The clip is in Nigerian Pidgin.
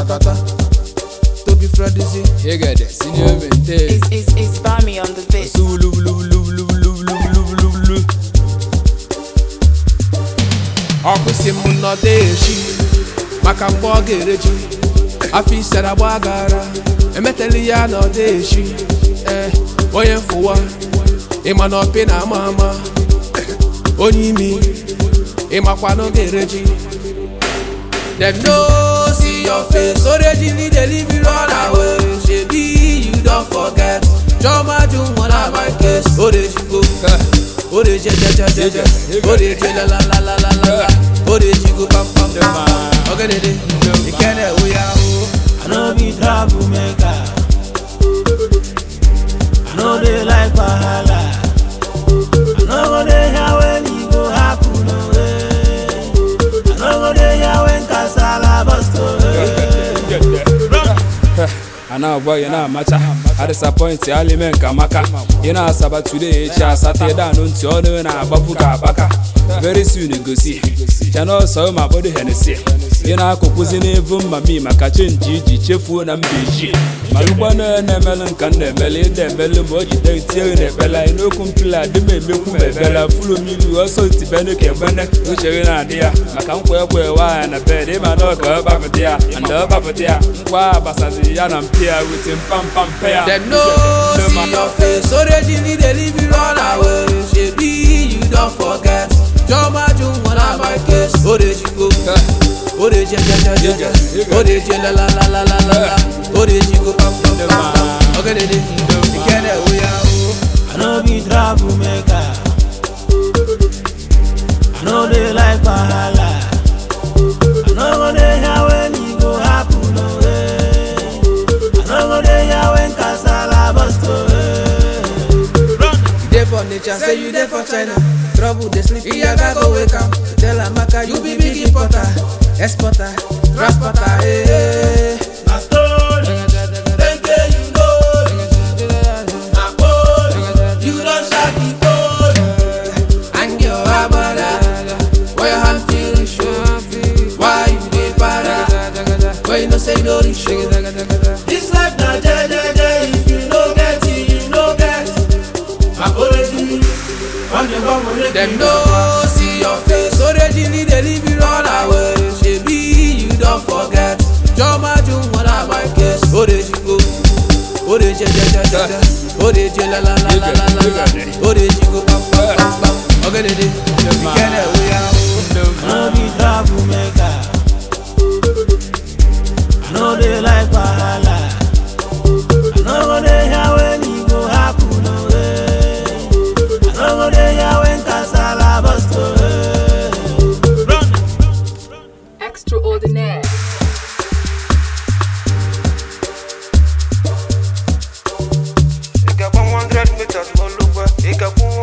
ratata. Toby Fredizzy. You get the senior mente. It's, it's, it's Bami on the beat. Zulu, lu, lu, lu, lu, lu, lu, lu, lu. ọkwụsị m nọdụ echi maka mgbe ọ ga-ereji afọ isara gbagara emeteli ya nọdụ echi ee onye mfụwa ịma na ọpị na ama ama onye imi ịmakwa na ọ ga-ereji dem no see your face already need delivery run away shebi you don forget jọma ju wọn na my case orejigo oreje jẹjẹjẹjẹ oreje lalalalala orejigo pampam ọgẹdẹdẹ ìkẹdẹ oya o. I no be troublemaker. I no dey like wahala. I no go dey hear when e go happen. oh, eh. I no go dey hear when kasala burst. oh, eh. I know boy, you know macha. I disappoint you, Ali men kamaka. You know Saba today, cha Saturday down on Tiono na Babuka baka. Very soon you go see. Channel so my body Hennessy. You know kukuzi nevu mami makache njiji chefu na mbiji. Malukwa na na melon kan na mele de mele moji de tie na bela ino kumpila de me meku me bela fulo mi lu also ti bene ke bene. O chere na dia. Maka nkwe kwe wa na bed ma no ka ba dia. And ba dia. Nkwa basazi ya na mpia with him pam pam pair. dem no see your face already need delivery run away shebi you don forget jọma ju wọn na my case orejigo oreje jẹjẹjẹjẹ oreje lalalalala orejigo pampam ọgẹdẹdẹ ìkẹdẹ oya o. I no be troublemaker. I no dey like wahala. I no go dey hear when e go happen. oh, eh. I no go dey hear when kasala burst. oh, eh. You dey for nature, say you dey for China. Trouble dey sleep, Iyaga go wake am. Tell Amaka you be big importer, exporter, transporter. Hey, hey. Na story, dengue you know. Na gold, you don shark the gold. And your abada, why your hand feel show? Why you dey para? Why you no say you no reach show? This life na jejeje, if you no get it, you no get. Apology, on the one wey make Dem you no see your face, already need delivery run away. Shebi you don forget. Jọma ju wọn na my case. Orejigo, oreje jẹjẹjẹjẹ, oreje lalalalala, orejigo pampam, ọgẹdẹdẹ, ìkẹdẹ oya o. no be troublemaker. I no dey like wahala. I no go dey hear when e go happen. oh, eh. I no go dey hear when kasala burst. oh, eh. Run. Extraordinaire. Ik heb 100 meters, Molukwe. Ik heb